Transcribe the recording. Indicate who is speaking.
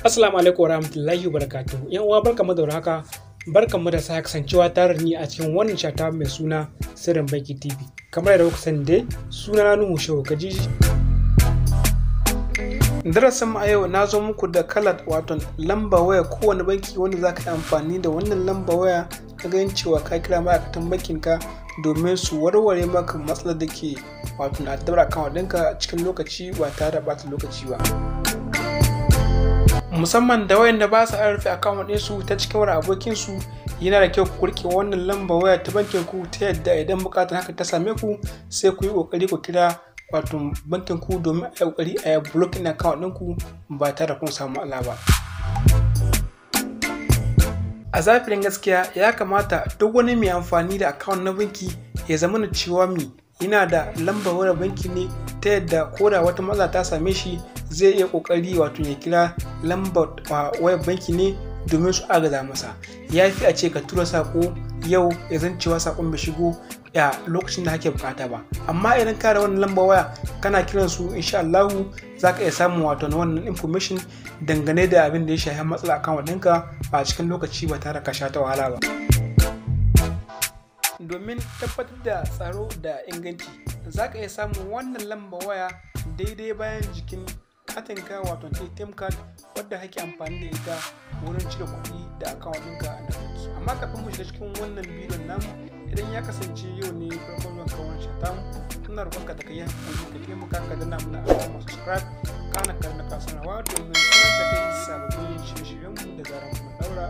Speaker 1: Assalamu alaikum warahmatullahi wabarakatuh. Yan uwa barkamu da haka. Barkamu da sa kasancewa tare ni a cikin wannan shata mai suna Sirrin Banki TV. Kamar da kuka sani dai suna na Nuhu Shehu Kajiji. Darasin mu a yau na zo muku da kalar wato lamba waya kowane banki wanda za ka yi amfani da wannan lamba waya ka ganin cewa ka kira ma'aikatan bankin ka domin su warware maka matsalar da ke wato na dabar account ɗinka cikin lokaci ba tare da ɓata lokaci ba. musamman da wayanda ba su rufe account ɗinsu ta cikin wani abokin su yana da kyau ku rike wannan lamba waya ta bankin ku ta yadda idan bukatar haka ta same ku sai ku yi kokari ku kira wato bankin ku domin a yi kokari a yi blocking account ɗinku ba tare da kun samu ala ba a zafirin gaskiya ya kamata duk wani mai amfani da account na banki ya zama na cewa mi yana da lambar wayar banki ne ta yadda ko da wata matsala ta same shi zai iya kokari wato ya kira lambar wayar banki ne domin su agaza masa ya fi a ce ka tura sako yau ya zan cewa sakon bai shigo a lokacin da kake bukata ba amma idan ka da wannan lambar waya kana kiran su insha Allahu za ka iya samun wato na wannan information dangane da abin da ya shafi matsala akan ɗinka a cikin lokaci ba tare ka sha ta wahala ba domin tabbatar da tsaro da inganci za ka iya samun wannan lamba waya daidai bayan jikin katinka wato atm card wadda kake amfani da ita wurin cire kuɗi da account ɗinka da banki amma kafin mu shiga cikin wannan bidiyon namu idan ya kasance yau ne farkon zuwan kawon shata tuna roƙonka da ka yi hakuri ka taimaka ka danna mana alamar subscribe kana ka na kasanawa domin sanar da kai sababbin shirye-shiryenmu da zaran mu daura